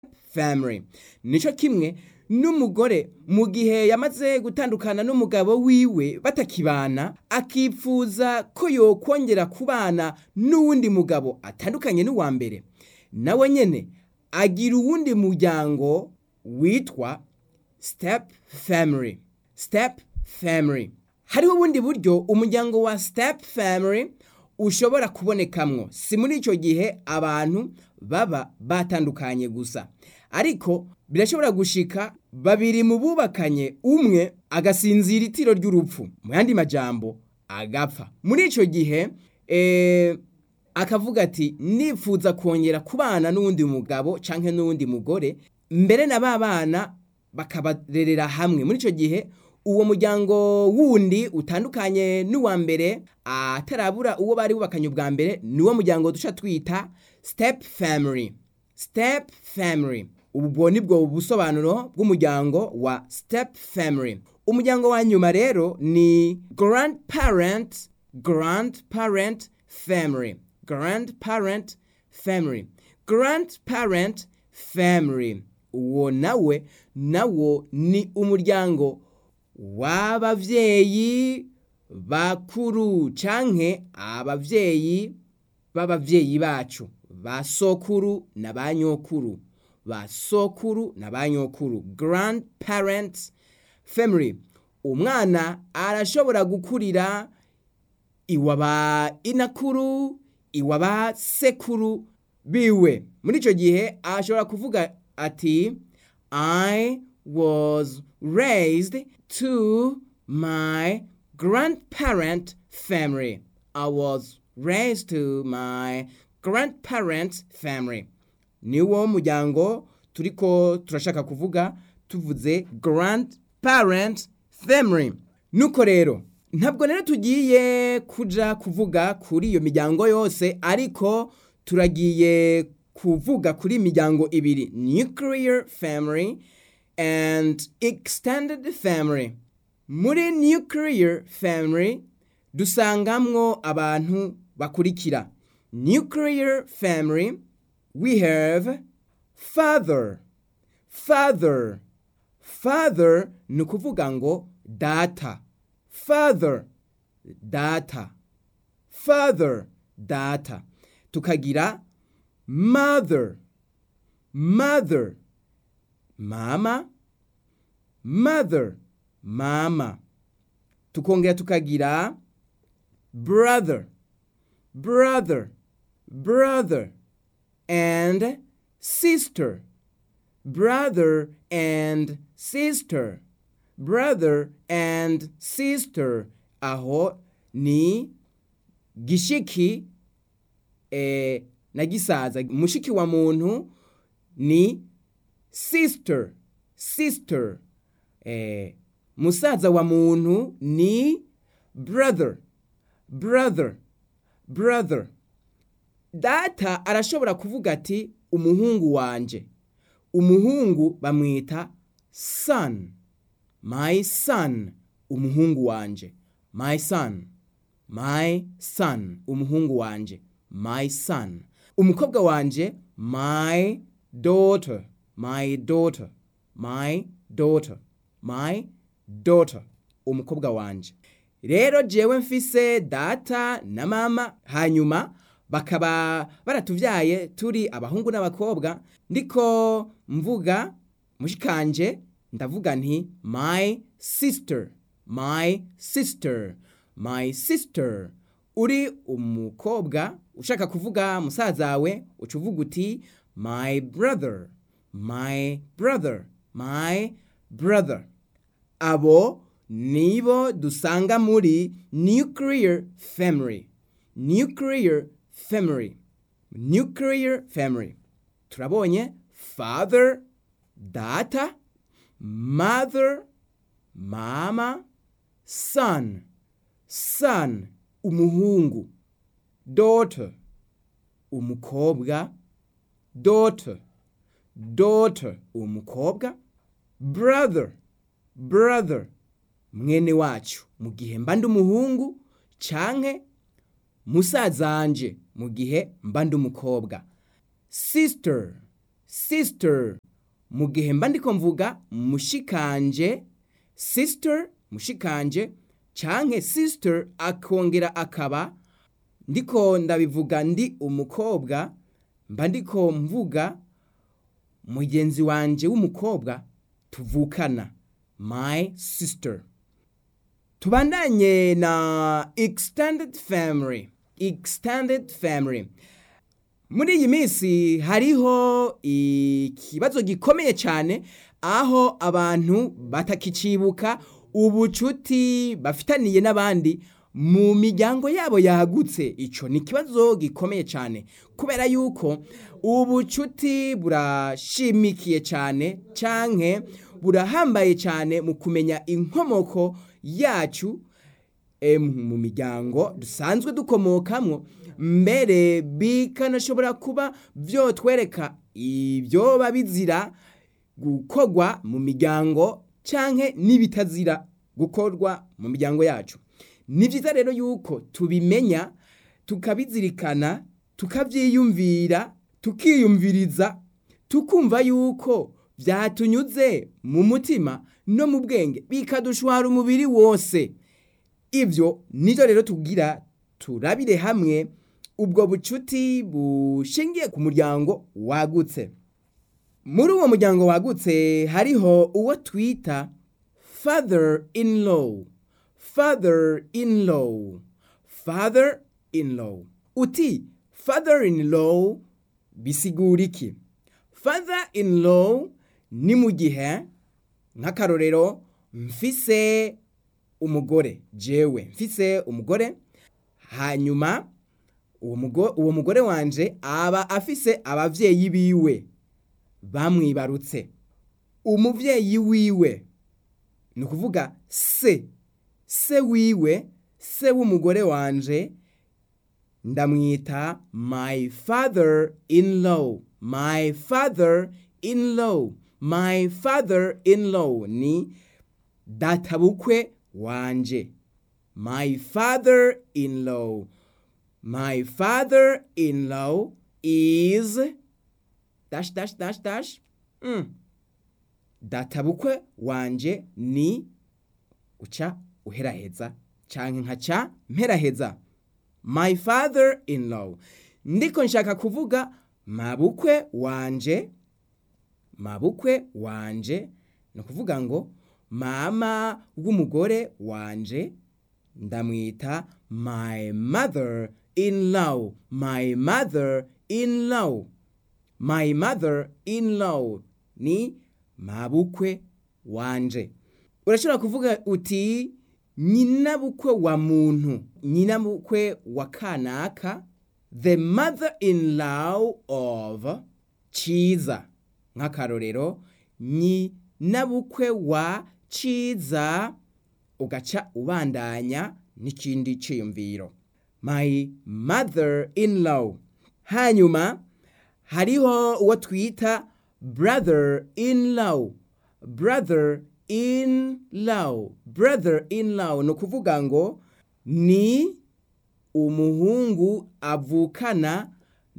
family nico kimwe n'umugore mu gihe yamaze gutandukana n'umugabo wiwe batakibana akipfuza ko yokongera kubana n'uwundi mugabo atandukanye n'uwa mbere nawe nyene agira uwundi muryango witwa step family step family hariho ubundi buryo umuryango wa step family ushobora kubonekamwo si muri icyo gihe abantu baba batandukanye gusa ariko birashobora gushika babiri mu bubakanye umwe agasinzira itiro ry'urupfu mu yandi majambo agapfa muri icyo gihe eh, akavuga ati nifuza kongera kubana n'uwundi mugabo canke n'uwundi mugore mbere na ba bana bakabarerera hamwe muri icyo gihe uwo muryango wundi utandukanye n'uwa mbere atarabura uwo bari bubakanye ubwa mbere niwo muryango duca twita step family step family ubwo nibwo busobanuro bw'umuryango wa step family umuryango wa nyuma rero ni grandparent grandparent family grandparent family grandparent family uwo nawe nawo ni umuryango w'abavyeyi bakuru canke abavyeyi b'abavyeyi bacu ba sokuru na ba nyokuru ba sokuru na ba nyokuru grandparents family umwana arashobora gukurira iwa ba inakuru iwa ba sekuru biwe muri ico gihe ashobora kuvuga ati i was raised to my grandparent family. I was raised to my grandparents family. Niwo muryango turiko turashaka kuvuga tuvuze grandparent family. Nuko rero ntabwo rero tugiye kuja kuvuga kuri iyo miryango yose ariko turagiye kuvuga kuri imiryango ibiri nuclear family and extended family muri nuclear family dusangamwo abantu bakurikira nuclear family we have father father father ni ukuvuga ngo data father data father data tukagira mother mother mama mother mama tukongera tukagira brother brother brother and sister brother and sister brother and sister aho ni gishiki eh, na gisaza mushiki wa muntu ni sister sister eh, musaza wa muntu ni brother brother brother data arashobora kuvuga ati umuhungu wanje umuhungu bamwita son my son umuhungu wanje my son my son umuhungu wanje my son umukobwa wanje my daughter my daughter my daughter my daughter umukobwa wanje rero jewe mfise data na mama hanyuma bakaba baratuvyaye turi abahungu n'abakobwa ndiko mvuga mushikanje ndavuga nti my sister my sister my sister uri umukobwa ushaka kuvuga musazawe uca uvuga uti my brother my brother my brother abo nibo dusanga muri nuclear family nuclear family nuclear family turabonye father data mother mama son son umuhungu daughter umukobwa daughter daughter umukobwa brother brother mwene wacu mu gihe mba ndi umuhungu canke musazanje mu gihe mba ndi umukobwa sister sister mu gihe mba ndiko mvuga mushikanje sister mushikanje canke sister akongera akaba ndiko ndabivuga ndi umukobwa mba ndiko mvuga mugenzi wanje w'umukobwa tuvukana my sister tubandanye na extended family extended family muri iyi minsi hariho ikibazo gikomeye cyane aho abantu batakicibuka ubucuti bafitaniye n'abandi mu miryango yabo yagutse icyo ni ikibazo gikomeye cyane kubera yuko ubucuti burashimikiye cyane cyangwa burahambaye cyane mu kumenya inkomoko yacu mu miryango dusanzwe dukomokamo mbere bikanashobora kuba byotwereka ibyo bizira gukorwa mu miryango cyangwa n'ibitazira gukorwa mu miryango yacu ni byiza rero yuko tubimenya tukabizirikana tukabyiyumvira tukiyumviriza tukumva yuko byatunyuze mu mutima no mu bwenge bikadushwara umubiri wose ibyo nibyo rero tugira turabire hamwe ubwo bucuti bushingiye ku muryango wagutse muri uwo muryango wagutse hariho uwo twita father in law father in law father in law uti father in law bisigura iki father in law ni mu gihe nk'akarorero mfise umugore jewe mfise umugore hanyuma uwo mugore wanje aba afise abavyeyi biwe bamwibarutse umuvyeyi wiwe ni ukuvuga se se wiwe se w'umugore wanje ndamwita my father in law my father in law my father in law ni databukwe wanje my father in law my father in law is dash dash dash dash mm. databukwe wanje ni uca uheraheza canke nkaca mperaheza my father in law ndiko nshaka kuvuga mabukwe wanje mabukwe wanje ni ukuvuga ngo mama w'umugore wanje ndamwita my mother in law my mother in law my mother in law ni mabukwe wanje urashobora kuvuga uti nyinabukwe wa muntu nyinabukwe wa kanaka the mother in law of ciza nk'akarorero nyinabukwe wa ciza ugaca ubandanya n'ikindi ciyumviro my mother in law hanyuma hariho uwo twita brother in law brother in law brother in law ni ukuvuga ngo ni umuhungu avukana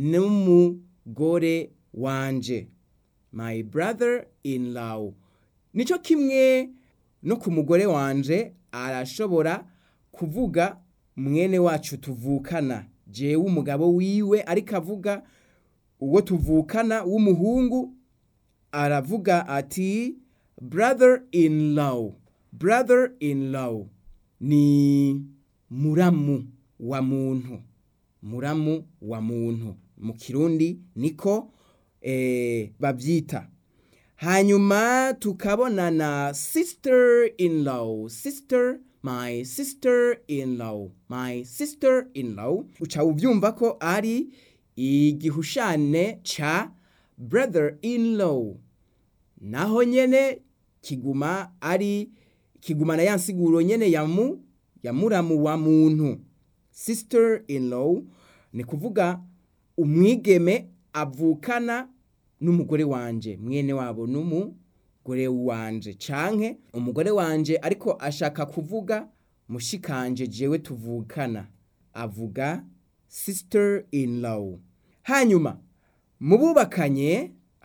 n'umugore wanje my brother in law nicyo kimwe no ku mugore wanje arashobora kuvuga mwene wacu tuvukana jewe umugabo wiwe ariko avuga uwo tuvukana w'umuhungu aravuga ati brother in law brother in law ni muramu wa muntu muramu wa muntu mu kirundi niko eh, babyita hanyuma tukabona na sister in law sister my sister in law my sister in law uca ubyumva ko ari igihushane ca brother in law naho nyene kiguma ari kigumana ya nsiguro nyene ya mu ya muramu wa muntu sister in law ni kuvuga umwigeme avukana n'umugore wanje mwene wabo n'umugore wanje canke umugore wanje ariko ashaka kuvuga mushikanje jewe tuvukana avuga sister in law hanyuma mu bubakanye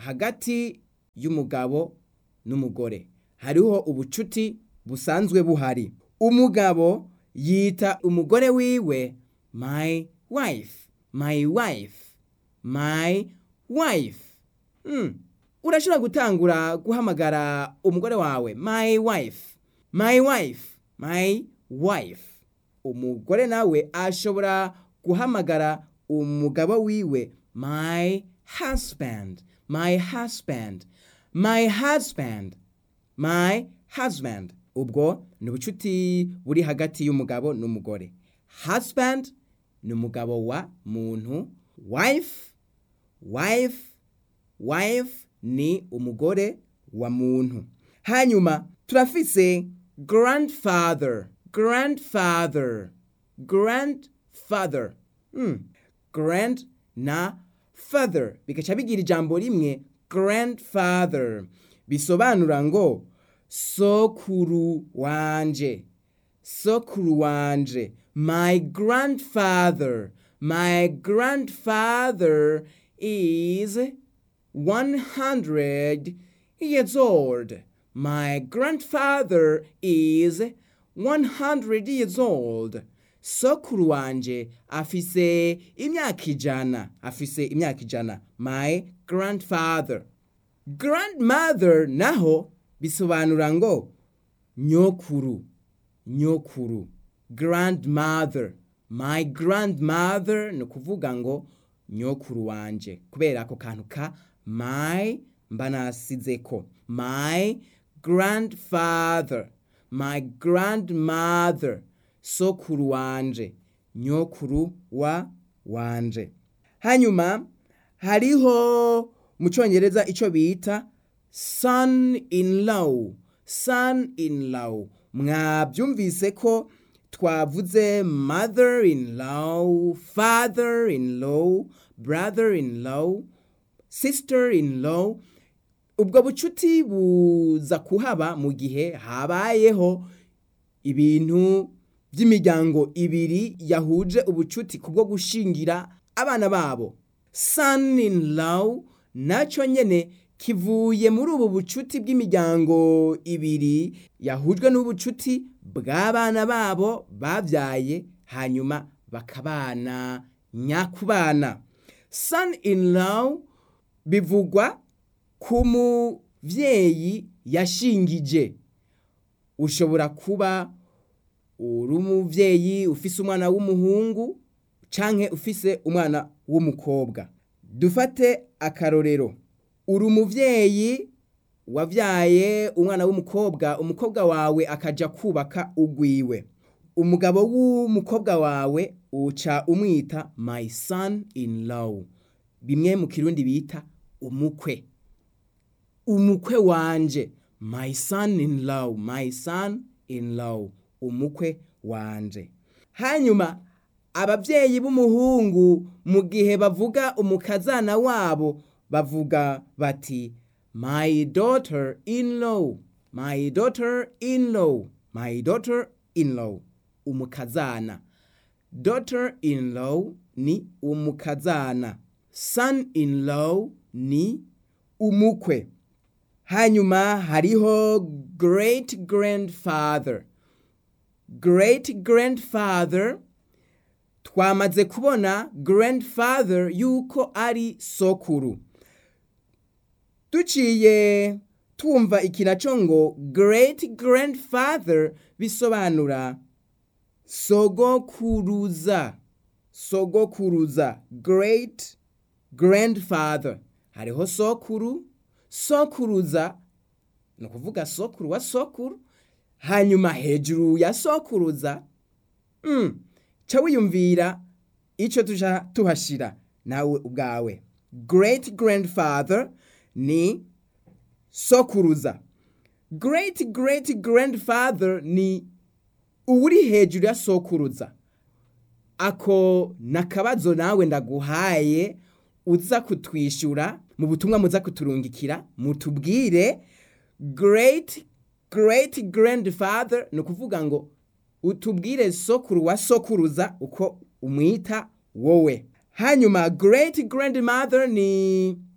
hagati y'umugabo n'umugore hariho ubucuti busanzwe buhari umugabo yita umugore wiwe my wife my wife my wife mm. urashobora gutangura guhamagara umugore wawe my wife my wife my wife umugore nawe ashobora guhamagara umugabo wiwe my husband my husband my husband my husband ubwo ni ubucuti buri hagati y'umugabo n'umugore husband ni umugabo wa muntu wife wife wife ni umugore wa muntu hanyuma turafise grandfather grandfather grandfather mm. grand na father bigaca bigira ijambo rimwe grandfather bisobanura ngo sokuru wanje sokuru wanje my grandfather my grandfather is 100 years old my grandfather is 100 years old sokuru wanje afise imyaka ijana afise imyaka ijana my grandfather grandmother naho bisobanura ngo nyokuru nyokuru grandmother my grandmother ni ukuvuga ngo nyokuru wanje kubera ako kantu ka my mba nasizeko my grandfather my grandmother sokuru wanje nyokuru wa wanje hanyuma hariho mu cyongereza icyo bita son in law son in law mwabyumvise ko twavuze mother in law father in law brother in law sister in law ubwo bucuti buza kuhaba mu gihe habayeho ibintu by'imiryango ibiri yahuje ubucuti kubwo gushingira abana babo son in law nacyo nyene kivuye muri ubu bucuti bw'imiryango ibiri yahujwe n'ubucuti bw'abana babo babyaye hanyuma bakabana nyakubana son in law bivugwa ku muvyeyi yashingije ushobora kuba uri umuvyeyi ufise umwana w'umuhungu canke ufise umwana w'umukobwa dufate akarorero uri umuvyeyi wavyaye umwana w'umukobwa umukobwa wawe akaja kubaka ugwiwe umugabo w'umukobwa wawe uca umwita my son in law bimwe mu kirundi bita umukwe umukwe wanje my son in law my son in law umukwe wanje hanyuma abavyeyi b'umuhungu mu gihe bavuga umukazana wabo bavuga bati my daughter in law my daughter in law my daughter in law umukazana daughter in law ni umukazana son in law ni umukwe hanyuma hariho great grandfather great grandfather twamaze kubona grandfather yuko ari sokuru duciye twumva ikinaco ngo great grandfather bisobanura sogokuruza sogokuruza great grandfather hariho sokuru sokuruza ni ukuvuga sokuru wa sokuru hanyuma hejuru ya sokuruza mm, ca wiyumvira ico tuja tuhashira nawe ubwawe great grandfather ni sokuruza great great grandfather ni uwuri hejuru ya sokuruza ako nakabazo nawe ndaguhaye uza kutwishyura mu butumwa muza kuturungikira mutubwire great great grandfather ni ukuvuga ngo utubwire sokuru wa sokuruza uko umwita wowe hanyuma great grandmother ni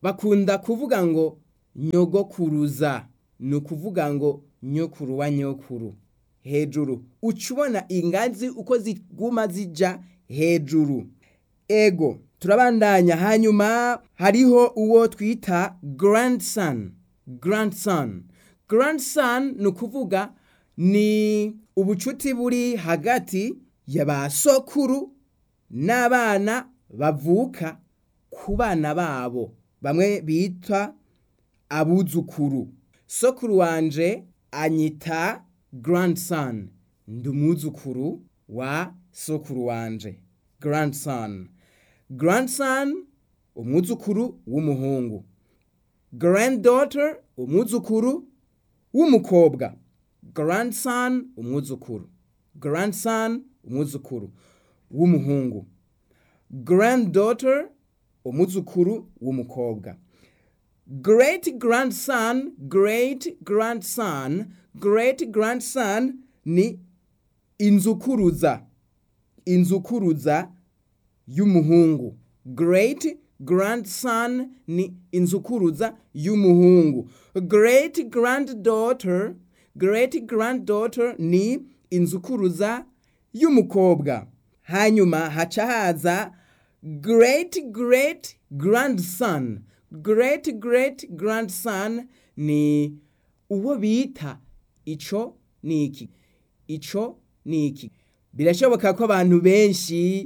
bakunda kuvuga ngo nyogokuruza ni ukuvuga ngo nyokuru wa nyokuru hejuru uca ubona ingazi uko ziguma zija hejuru ego turabandanya hanyuma hariho uwo twita grandson grandson grandson ni ukuvuga ni ubucuti buri hagati ya ba sokuru n'abana bavuka ku bana babo bamwe bitwa abuzukuru sokuru wanje anyita grandson ndi umwuzukuru wa sokuru wanje grandson grandson umwuzukuru w'umuhungu granddaughter umwuzukuru w'umukobwa grandson umwuzukuru grandson umwuzukuru w'umuhungu granddaughter umwuzukuru w'umukobwa great grandson great grandson great grandson ni inzukuruza inzukuruza y'umuhungu great grandson ni inzukuruza y'umuhungu great granddaughter great granddaughter ni inzukuruza y'umukobwa hanyuma haca haza great great grandson great great grandson ni uwo bita ico ni iki ico ni iki birashoboka ko abantu benshi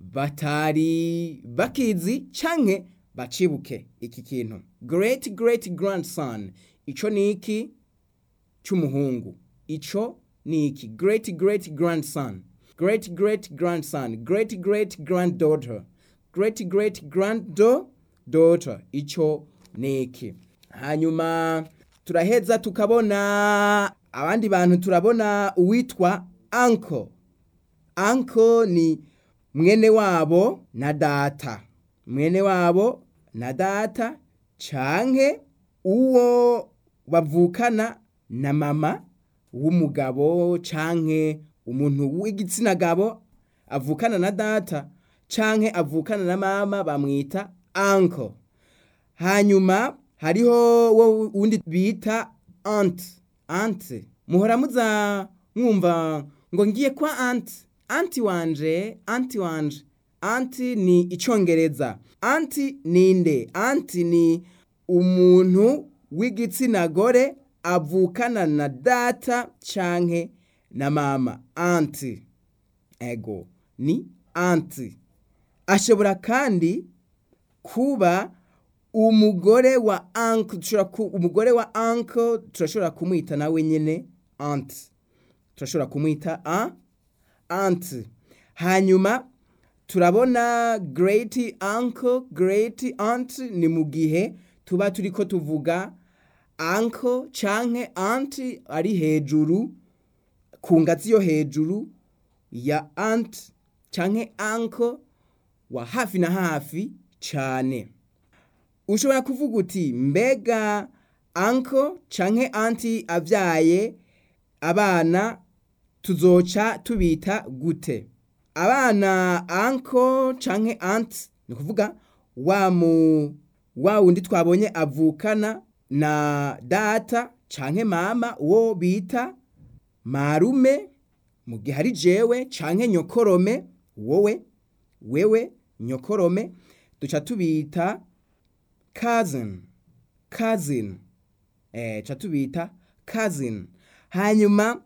batari bakizi canke bacibuke iki kintu great great grandson ico ni iki c'umuhungu ico ni iki great great grandson great great grandson great great granddaughter great great granddaughter ico ni iki hanyuma turaheza tukabona abandi bantu turabona uwitwa uncle uncle ni mwene wabo na data mwene wabo na data canke uwo bavukana na mama w'umugabo canke umuntu w'igitsina gabo avukana na data canke avukana na mama bamwita uncle hanyuma hariho wo wundi bita aunt aunt muhora muza mwumva ngo ngiye kwa aunt anti wanje anti wanje anti ni icongereza anti ninde anti ni umuntu w'igitsina gore avukana na data canke na mama anti ego ni anti ashobora kandi kuba umugore wa uncle umugore wa uncle turashobora kumwita nawe nyene aunt turashobora kumwita a aunt hanyuma turabona great uncle great aunt ni mu gihe tuba turiko tuvuga uncle canke aunt ari hejuru ku ngazi yo hejuru ya aunt canke uncle wa hafi na hafi cane ushobora kuvuga uti mbega uncle canke aunt avyaye abana tuzoca tubita gute abana uncle canke aunt ni kuvuga wa mu wa wundi twabonye avukana na data canke mama uwo bita marume mu gihe ari jewe canke nyokorome wowe wewe nyokorome duca tubita cousin cousin eh ca tubita cousin hanyuma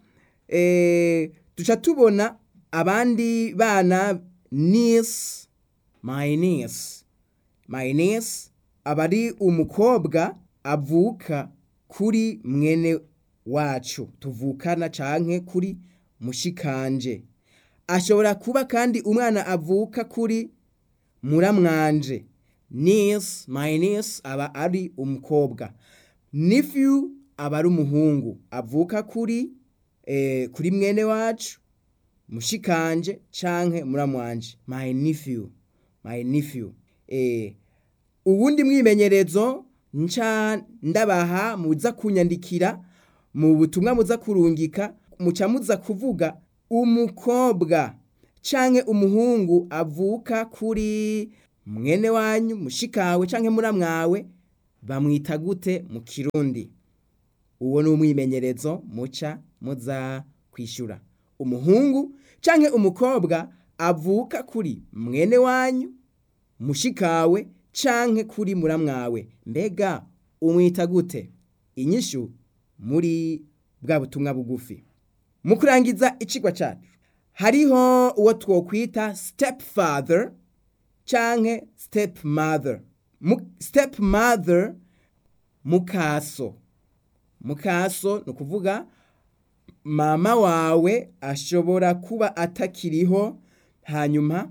eh duca tubona abandi bana niece my niece my niece abari umukobwa avuka kuri mwene wacu tuvukana canke kuri mushikanje ashobora kuba kandi umwana avuka kuri muramwanje niece my niece aba ari umukobwa nephew aba ari umuhungu avuka kuri eh, kuri mwene wacu mushikanje canke muramwanje my nephew my nephew eh, uwundi mwimenyerezo nca ndabaha muza kunyandikira mu butumwa muza kurungika muca muza kuvuga umukobwa canke umuhungu avuka kuri mwene wanyu mushikawe canke muramwawe bamwita gute mu kirundi uwo ni umwimenyerezo muca muza kwishyura umuhungu canke umukobwa avuka kuri mwene wanyu mushikawe canke kuri muramwawe mbega umwita gute inyishu muri bwa butumwa bugufi mu kurangiza icigwa cacu hariho uwo twokwita step father canke step mother step mother mukaso mukaso ni ukuvuga mama wawe ashobora kuba atakiriho hanyuma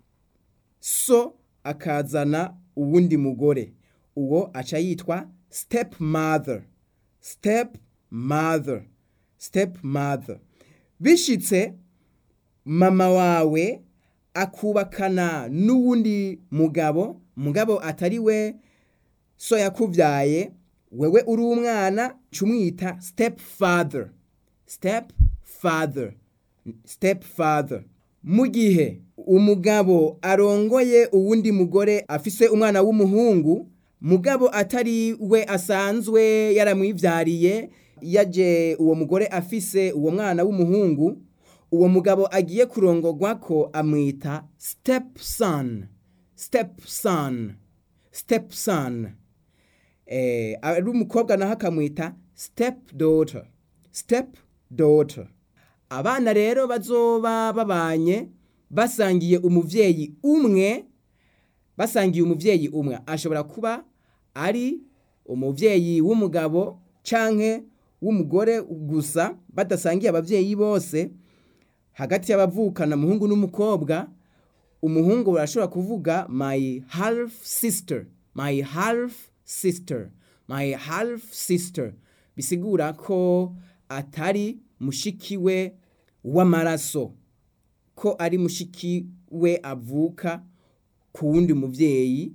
so akazana uwundi mugore uwo aca yitwa step mother step mother step mother bishitse mama wawe akubakana n'uwundi mugabo mugabo atari we so yakuvyaye wewe uri umwana cumwita step father step father step father mu gihe umugabo arongoye uwundi mugore afise umwana w'umuhungu mugabo atari we asanzwe yaramwivyariye yaje uwo mugore afise uwo mwana w'umuhungu uwo mugabo agiye kurongorwa ko amwita step son step son step son eh, ari umukobwa naho akamwita step daughter step daughter abana rero bazoba babanye basangiye umuvyeyi umwe basangiye umuvyeyi umwe ashobora kuba ari umuvyeyi w'umugabo canke w'umugore gusa badasangiye abavyeyi bose hagati y'abavukana umuhungu n'umukobwa umuhungu barashobora kuvuga my half sister my half sister my half sister bisigura ko atari mushiki we w'amaraso ko ari mushiki we avuka ku wundi muvyeyi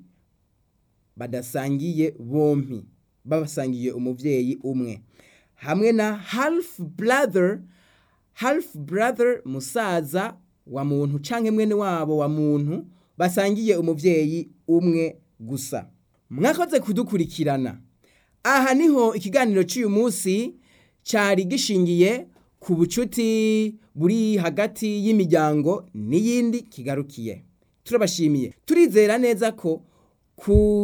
badasangiye bompi babasangiye umuvyeyi umwe hamwe na half brother half brother musaza wa muntu canke mwene wabo wa muntu basangiye umuvyeyi umwe gusa mwakoze kudukurikirana aha niho ikiganiro cy'uyu munsi cyari gishingiye ku bucuti buri hagati y'imiryango n'iyindi kigarukiye turabashimiye turizera neza ko ku